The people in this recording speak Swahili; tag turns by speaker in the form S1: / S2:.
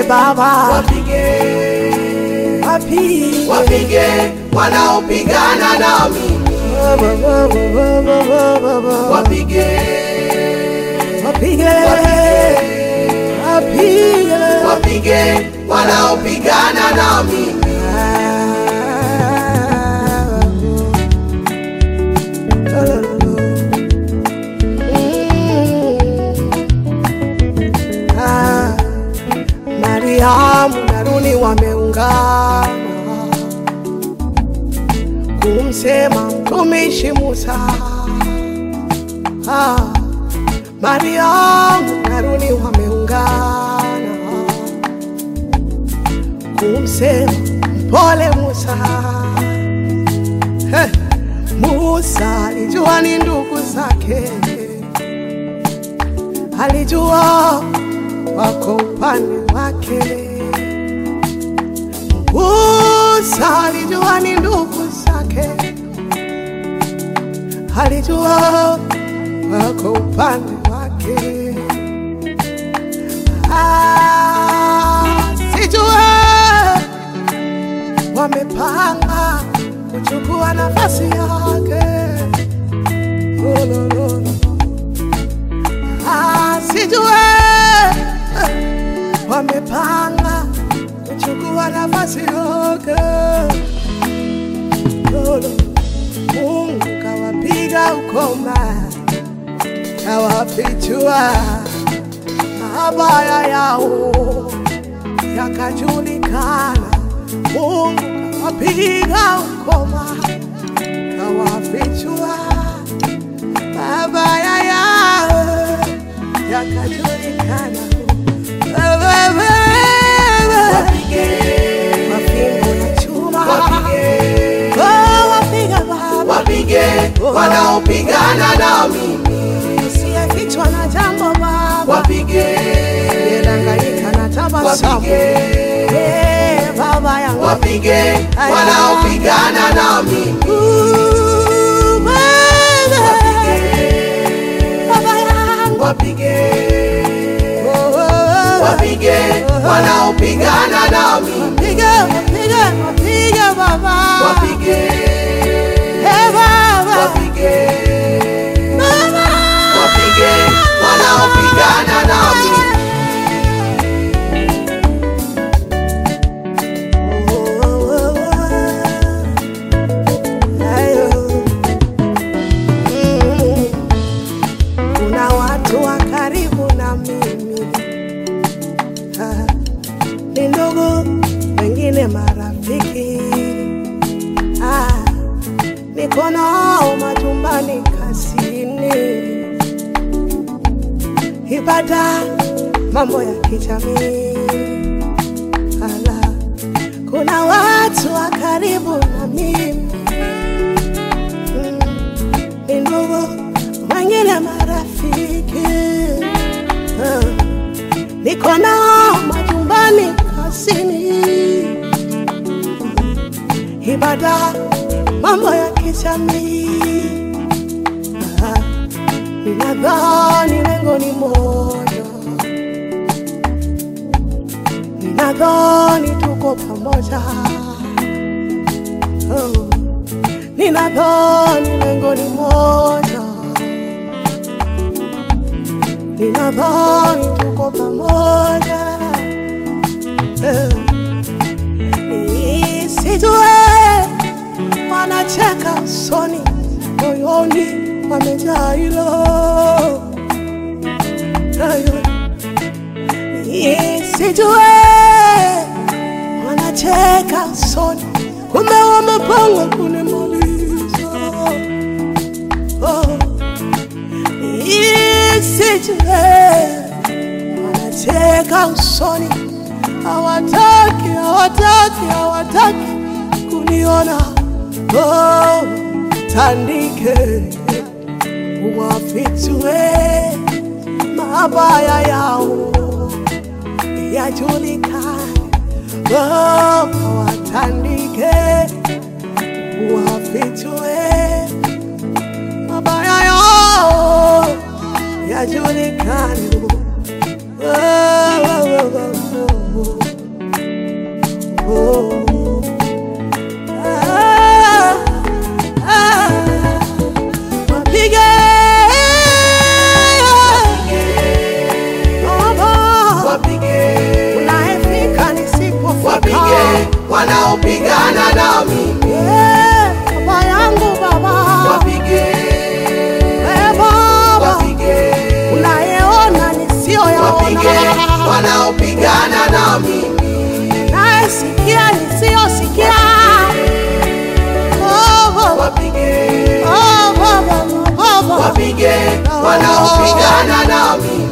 S1: Baba,
S2: wapige,
S1: wapige
S2: wapige wanaopigana nami, wapige,
S1: wapige wapige
S2: wapige wanaopigana nami,
S1: Ah, Mariamu na Haruni wameungana kumsema mtumishi Musa. Ah, Mariamu na Haruni wameungana kumsema mpole Musa. Heh, Musa alijua ni ndugu zake, alijua wako upande wake. Musa alijua ni ndugu zake, alijua wako upande wake. Ah, sijua wamepanga kuchukua nafasi yake. Oh, lo, lo, lo. Ah, sijue wamepanga kuchukua nafasi yake. Lolo, Mungu kawapiga ukoma, kawafichua mabaya yao yakajulikana. Mungu kawapiga ukoma, kawafichua mabaya yao yakajulikana. Wewe,
S2: wapige,
S1: mafimbo na chuma,
S2: wapige,
S1: oh, wapiga Baba,
S2: wapige wanaopigana nami,
S1: usiyefichwa na jambo Baba,
S2: wapige,
S1: Aliyedanganyika na tabasamu,
S2: wapige,
S1: Eh, Baba yangu,
S2: wapige wanaopigana nami,
S1: Uh, Baba, Baba yangu,
S2: wapige,
S1: oh, oh, oh.
S2: wapige wanaopigana nami,
S1: Wapige, wapige, wapige Baba,
S2: wapige,
S1: Eh, Baba,
S2: wapige,
S1: Baba.
S2: wapige wanaopigana nami,
S1: Kuna watu wa karibu na mimi Ah, ni ndugu, wengine marafiki Ah, niko nao majumbani, kazini, ibada, mambo ya kijamii Ala, kuna watu wa karibu na mimi Mm, ni ndugu, wengine marafiki Ah, niko nao majumbani, kazini, ibada, mambo ya kijamii Ah, ninadhani lengo ni moja ninadhani tuko pamoja oh. Ninadhani lengo ni moja, ninadhani tuko pamoja eh. Nisijue wanacheka usoni, moyoni wamejaa hilo Ayo. Nisijue wanacheka usoni, kumbe wamepanga kunimaliza. Oh. Nisijue wanacheka usoni, hawataki, hawataki, hawataki kuniona. Oh, tandike wafichue mabaya yao yajulikane, oh, watandike wafichue mabaya yao yajulikane. Oh, oh, oh, oh, oh. oh. Ah, ah, wapige Baba,
S2: wapige
S1: unaefika nisipofika.
S2: wapige wanaopigana nami
S1: Eh, baba yangu baba,
S2: wapige
S1: Eh, baba
S2: wapige
S1: unayeona
S2: wapige
S1: nisiyoyaona,
S2: wanaopigana nami
S1: nayesikia nisiyosikia. Oh, baba,
S2: wapige
S1: oh, baba, baba,
S2: wapige wanaopigana nami